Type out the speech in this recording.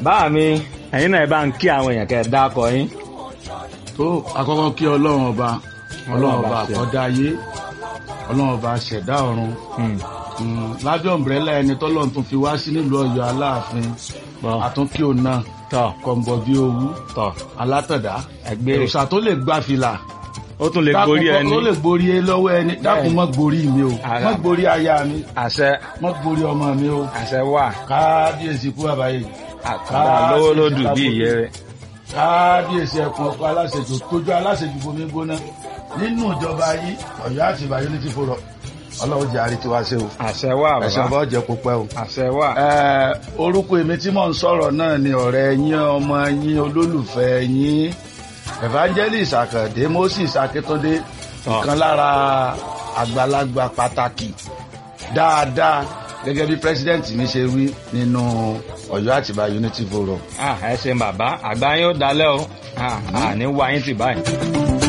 báà mi ẹ̀yin náà ẹ bá ń kí àwọn èèyàn kẹ́ ẹ dákọ yín. tó àkọ́kọ́ kí ọlọ́run ọba ọlọ́run ọba ṣe. àkọ́dá ayé ọlọ́run ọba ṣẹ̀dá ọ̀run Hmm. Mm, lábẹ́ ọ̀mbrẹ́là ẹni tọ́lọ́run tún fi wá sí nílùú ọ̀yọ́ aláàfin Bọ́. àtúnkí òun náà tọ́ kọ̀ǹbọ̀ bí owú tọ́ alátọ̀dá ẹgbẹ́ òòṣà tó lè gbá fìlà ó tún lè gorí dákun ẹni tó lè gborí ẹ lọ́wọ́ ẹni dákun mọ́ gborí mi o Ara. mọ́ gborí aya mi àṣẹ mọ́ gborí ọmọ mi o àṣẹ wà kábíyèsí kú àbáyé àkàndá lówó lódù bí ìyẹ́ rẹ̀. kábíyèsí ẹkùn ọkọ aláṣejù tójú aláṣejù bomi gbóná nínú ìjọba yìí Ọ̀yọ́ àti Ìbàdàn ní ti fòrọ Ọlọ́run jẹ àrètí wa ṣe o àṣẹ wà ẹsẹ bàbá ọba ọjẹ kó pẹ́ o. àṣẹ wà. Ẹ, orúkọ èmi tí mò ń sọ̀rọ̀ náà ni ọ̀rẹ́ yín ọmọ yín olólùfẹ́ yín evangelist Àkàndé Moses Akíntúndé Tọ́. ìkan lára àgbàlagbà pàtàkì dáadáa gẹ́gẹ́ bí president mi ṣe wí nínú Ọ̀yọ́ Àtìbà Unity Forum. Ah, ẹ ṣeun bàbá àgbà yín ó dalẹ́ o Ah, àní wá yín tì báyìí.